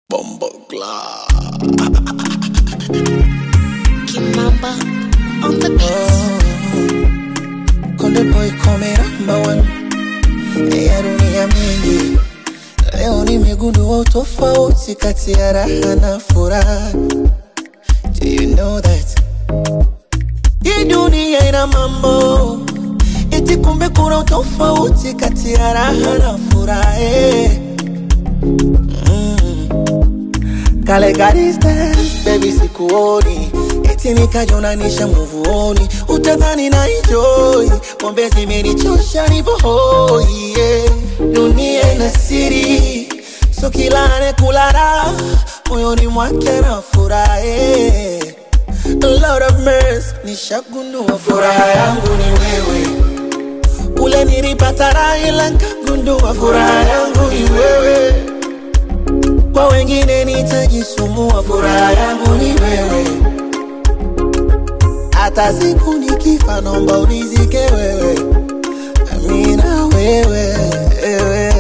Bombo Club. Kimamba on the beat. Konde boy come number one ya dunia mingi. Leo nimegundua utofauti kati ya raha na furaha. Do you know that? Hii dunia ina mambo eti, kumbe kuna utofauti kati ya raha na furaha. eh. Kale ka distance, baby sikuoni eti nikajonanisha muvuoni utadhani na enjoy pombe zimenichosha nipo hoi yeah. dunia ina siri so kila anekula moyoni mwake na furahi Lord of mercy nishagundua furaha yangu ni wewe ule nilipata raha ila nkagundua furaha yangu ni wewe kwa wengine nitajisumbua, furaha yangu ni wewe. Hata siku nikifa, naomba unizike wewe, amina wewe, wewe.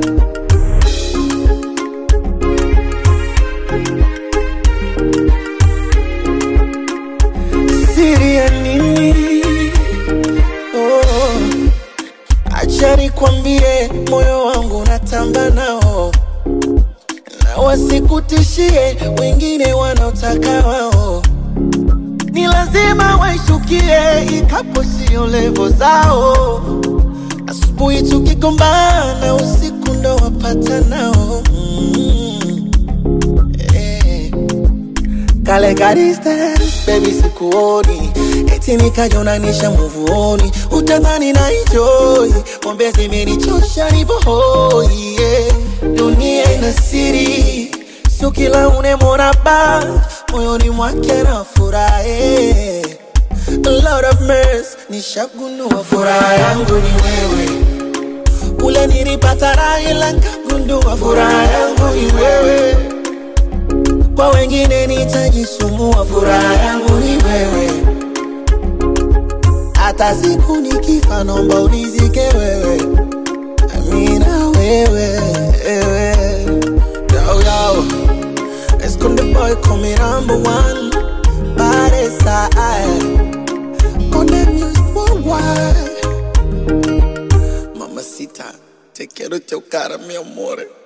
Siri ya nini? Oh, acha nikwambie, moyo wangu natamba nao na wasikutishie wengine wanaotaka wao, ni lazima waishukie, ikapo sio levo zao. Asubuhi tukigombana, usiku ndo wapata nao mm. eh. Kale ka distance, baby sikuoni eti nikajonanisha muvuoni, utadhani na enjoy pombe zimenichosha nipo hoi yeah. Dunia ina siri, sio kila unemwona ba moyoni mwake na furahi. Lord of mercy, nishagundua furaha yangu ni wewe, ule nilipata raha ila nkagundua furaha yangu ni wewe kwa wengine nitajisumbua, furaha yangu ni wewe. Hata siku nikifa, naomba unizike wewe, amina wewe, wewe. Yo, yo. Let's go the boy coming number one Body side On the music worldwide Mamacita, te quiero chocar, mi amore